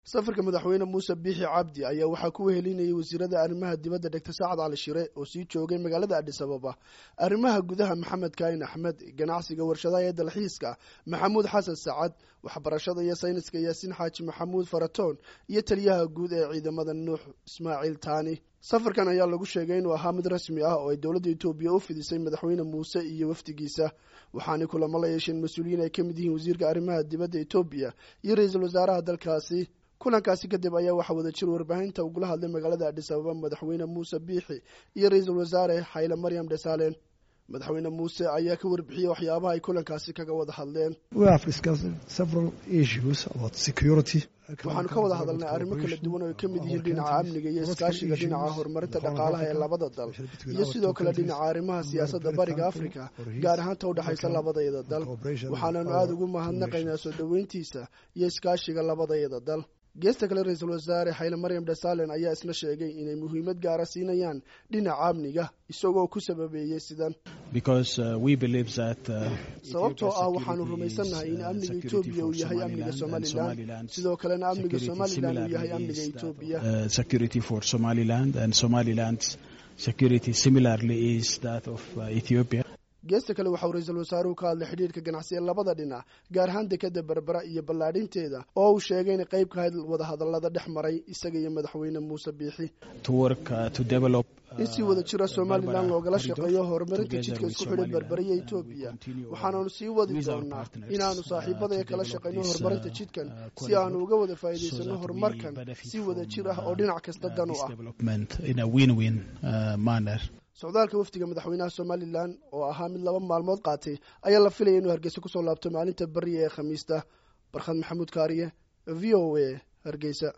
safarka madaxweyne muuse biixi cabdi ayaa waxaa ku wehelinayay wasiirada arrimaha dibadda dhegta saacad cali shire oo sii joogay magaalada adhis ababa arrimaha gudaha maxamed kaahin axmed ganacsiga warshadaha ee dalxiiska maxamuud xasan sacad waxbarashada iyo sayniska yaasiin xaaji maxamuud faratoon iyo taliyaha guud ee ciidamada nuux ismaaciil taani safarkan ayaa lagu sheegay inuu ahaa mid rasmi ah oo ay dowladda etoobiya u fidisay madaxweyne muuse iyo wafdigiisa waxaanay kulamo la yeesheen mas-uuliyiin ay ka mid yihiin wasiirka arrimaha dibadda etoobiya iyo ra-iisul wasaaraha dalkaasi kulankaasi kadib ayaa waxaa wada jir warbaahinta ugula hadlay magaalada adhis ababa madaxweyne muuse biixi iyo ra-iisul wasaare xayle maryam dhesalen madaxweyne muuse ayaa ka warbixiyey waxyaabaha ay kulankaasi kaga wada hadleen waxaanu ka wada hadalnay arrimo kala duwan oo ay ka mid yihiin dhinaca amniga iyo iskaashiga dhinaca horumarinta dhaqaalaha ee labada dal iyo sidoo kale dhinaca arrimaha siyaasadda bariga afrika gaar ahaanta u dhexaysa labadayada dal waxaananu aada ugu mahadnaqaynaa soo dhoweyntiisa iyo iskaashiga labadayada dal geesta kale ra-iisul wasaare xayle maryam dhesalen ayaa isna sheegay inay muhiimad gaara siinayaan dhinaca amniga isagoo ku sababeeyey sidan sababtoo ah waxaanu rumaysannahay in amniga etoobiya uu yahay amniga somalilan sidoo kalena amniga somalilan uu yahay amniga etoobiya geesta kale waxauu ra-iisul wasaaruhu ka hadlay xidhiirka ganacsi ee labada dhinac gaar ahaan dekada berbera iyo ballaadhinteeda oo uu sheegay inay qayb ka hayd wadahadallada dhex maray isaga iyo madaxweyne muuse biixi in si wada jira somalilan loogala shaqeeyo horumarinta jidka isku xidhay berbera iyo etoobiya waxaananu sii wadi doonaa inaanu saaxiibadaya kala shaqayno horumarinta jidkan si aanu uga wada faa'iidaysano horumarkan si wada jir ah oo dhinac kasta dan u ah socdaalka wafdiga madaxweynaha somalilan oo ahaa mid laba maalmood qaatay ayaa la filaya inuu hargeysa kusoo laabto maalinta beriya ee khamiista barkhad maxamuud kaariye v o a hargeysa